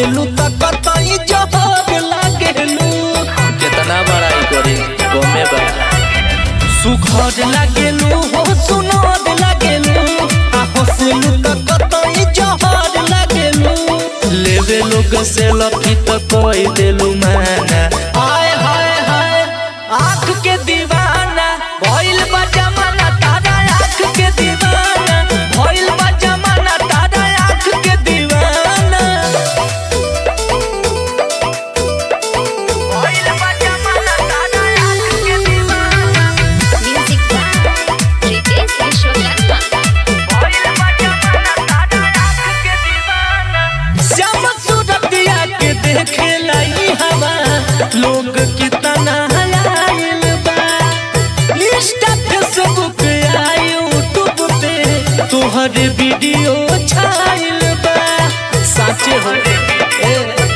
हंसलू त कतई जहर लागेलू कितना बड़ाई करी गमे बा सुखद लागेलू हो सुनद लागेलू आ हंसलू त कतई जहर लागेलू लेवे लोग से लकी तो कोई देलू माना हाय हाय हाय आँख के दीवाना भइल बा जमाना तारा आँख के दीवाना भइल बा जमाना तारा आँख के दीवाना भइल बा जमाना तारा आँख के दीवाना Music by Ritesh Vishwakarma. भइल बा जमाना तारा आँख के दीवाना श्याम सूरतिया के देखे लाई हवा लोग कितना हलायल बा इंस्टा फेसबुक आ यूट्यूब पे तोहर वीडियो छाइल बा साचे हो ए।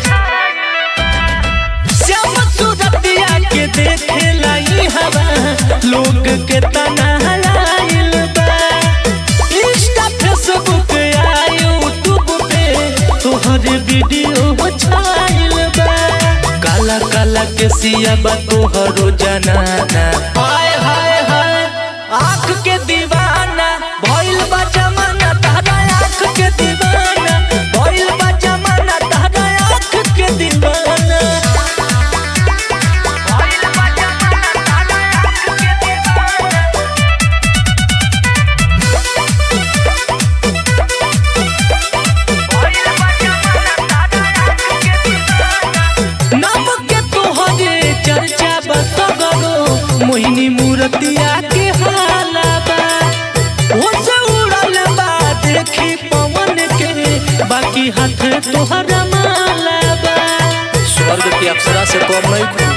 श्याम सूरतिया के देखे लाई हवा लोग कितना हलायल बा इंस्टा फेसबुक आ यूट्यूब पे तोहर वीडियो छाइल बा काला काला के सिया बा तोहरो जनाना हाय हाय हाय आँख के दीवाना भइल बा जमाना तारा आँख के दीवाना भइल बा जमाना तारा आँख के दीवाना भइल बा जमाना तारा आँख के दीवाना भइल बा जमाना तारा आँख के दीवाना नाम के तोहरे चर्चा बसगरो मोहिनी मूर्तिया के हाला बा होश उड़ल बा देखी पवन के बाकी हाथ तोहरा माला बा स्वर्ग की अप्सरा से कम नहीं खू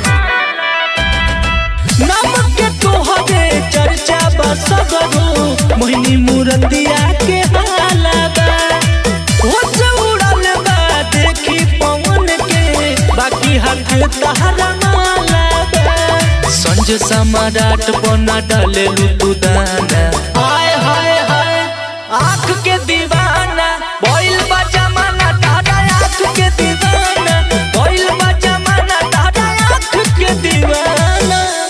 नाम के तोहरे चर्चा बसगरो मोहिनी मूर्तिया के हाला बा होश उड़ल बा देखी पवन के बाकी हाथ तोहरा माला बा संज सम्राट बना डालेलू तू दाना हाय हाय हाय आँख के दीवाना भइल बा जमाना तारा आँख के दीवाना भइल बा जमाना तारा आँख के दीवाना